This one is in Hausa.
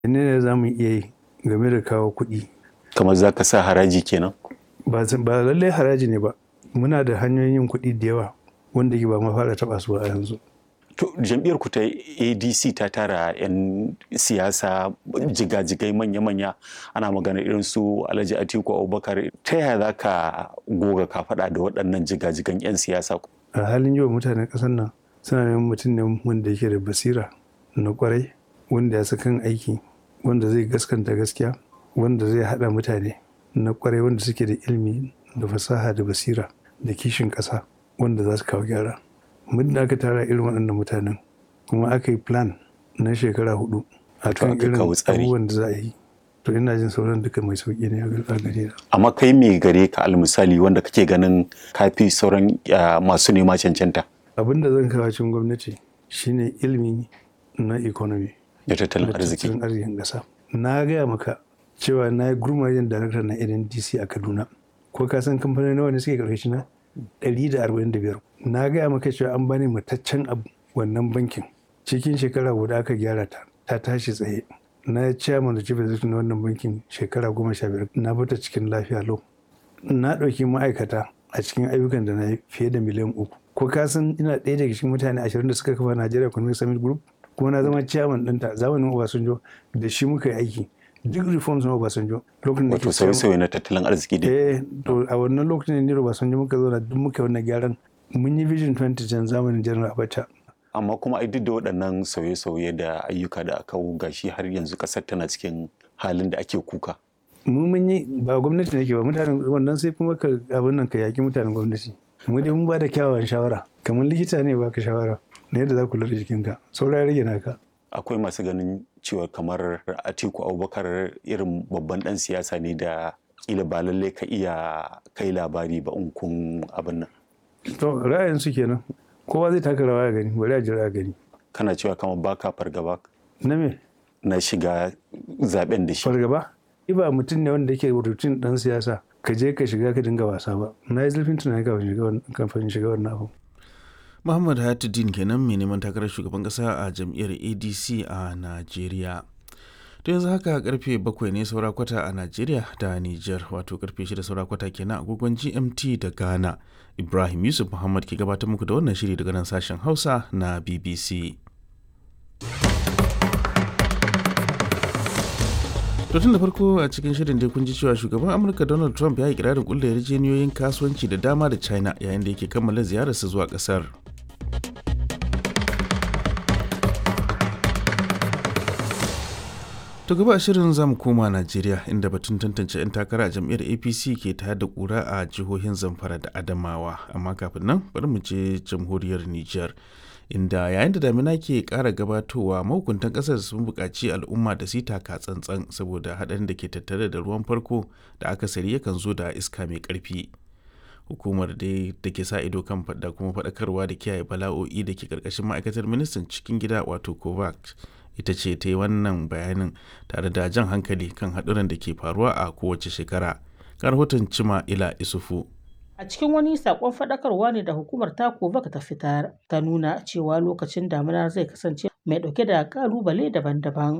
ne za mu iya yi game da kawo kuɗi kamar za ka sa haraji kenan ba ba lallai haraji ne ba muna da hanyoyin yin kuɗi da yawa wanda ke ba ma fara taɓa su a yanzu to jam'iyyar ku ta adc ta tara 'yan siyasa jigajigai manya-manya ana magana irin su alhaji atiku abubakar ta yaya za ka goga ka faɗa da waɗannan jigajigan 'yan siyasa a halin yau mutanen ƙasar nan suna neman mutum ne wanda yake da basira na kwarai wanda ya kan aiki wanda zai gaskanta gaskiya wanda zai haɗa mutane na kwarai wanda suke da ilimi da fasaha da basira da kishin ƙasa wanda za su kawo gyara muddin aka tara irin waɗannan mutanen kuma aka yi plan na shekara hudu a kan irin abubuwan da za a yi to ina jin sauran duka mai sauƙi ne a gare na. amma kai me gare ka almisali wanda kake ganin kafi sauran masu nema cancanta abin da zan kawo cikin gwamnati shine ilimi na economy da tattalin arziki tattalin arzikin ƙasa na gaya maka cewa na yi gurmajen darakta na ndc a kaduna ko ka san kamfanin nawa ne suke karkashi na 145 na gaya maka cewa an bani mataccen abu wannan bankin cikin shekara guda aka gyara ta ta tashi tsaye na chairman da chief executive na wannan bankin shekara goma sha biyar na bata cikin lafiya lau na ɗauki ma'aikata a cikin ayyukan da na yi fiye da miliyan uku ko ka san ina ɗaya daga cikin mutane ashirin da suka kafa Nigeria Economic Summit Group kuma na zama chairman ɗinta zamanin Obasanjo da shi muka yi aiki duk reforms na Obasanjo lokacin da wato sauye-sauye na tattalin arziki dai eh to a wannan lokacin ne Obasanjo muka zo na duk muka wannan gyaran mun yi vision 2010 zamanin General Abacha amma kuma ai duk da waɗannan sauye-sauye da ayyuka da aka gashi har yanzu ƙasar tana cikin halin da ake kuka mu mun yi ba gwamnati ne ke ba mutanen wannan sai kuma ka abin nan ka yaki mutanen gwamnati mu dai mun ba da kyawawan shawara kamar likita ne baka shawara na yadda za ku lura jikinka saura ya rage naka akwai masu ganin cewa kamar atiku abubakar irin babban dan siyasa ne da kila ba lalle ka iya kai labari ba in kun abin nan to ra'ayin su kenan kowa zai taka rawa ya gani bari a jira gani kana cewa kamar baka fargaba na me na shiga zaben da shi fargaba ba mutum ne wanda yake rutin dan siyasa ka je ka shiga ka dinga wasa ba na yi zurfin tunani kafin shiga wannan abu Muhammad Hayatuddin kenan mai neman takarar shugaban kasa a jam'iyyar ADC a Najeriya. To yanzu haka karfe bakwai ne saura kwata a Najeriya da Nijar wato karfe shida saura kwata kenan agogon GMT da Ghana. Ibrahim Yusuf Muhammad ke gabatar muku da wannan shiri daga nan sashen Hausa na BBC. To tun da farko a cikin shirin dai kun ji cewa shugaban Amurka Donald Trump ya yi kirarin kulle yarjejeniyoyin kasuwanci da dama da China yayin da yake kammala ziyararsa zuwa kasar. To gaba shirin zamu koma Najeriya inda batun tantance 'yan takara a jam'iyyar APC ke tayar da kura a jihohin Zamfara da Adamawa amma kafin nan bari mu je jamhuriyar Nijar. inda yayin da damina ke kara gabatowa mahukuntan kasar sun buƙaci al'umma da su taka tsantsan saboda haɗarin da ke tattare da ruwan farko da akasari yakan zo da iska mai ƙarfi hukumar dai da ke sa ido kan da kuma faɗakarwa da kiyaye bala'o'i da ke ƙarƙashin ma'aikatar ministan cikin gida wato kovac ita ce ta yi wannan bayanin tare da jan hankali kan haɗuran da ke faruwa a kowace shekara ga rahoton cima ila isufu A cikin wani sakon faɗakarwa ne da hukumar ta baka ta fitar ta nuna cewa lokacin damina zai kasance mai ɗauke da ƙalubale daban-daban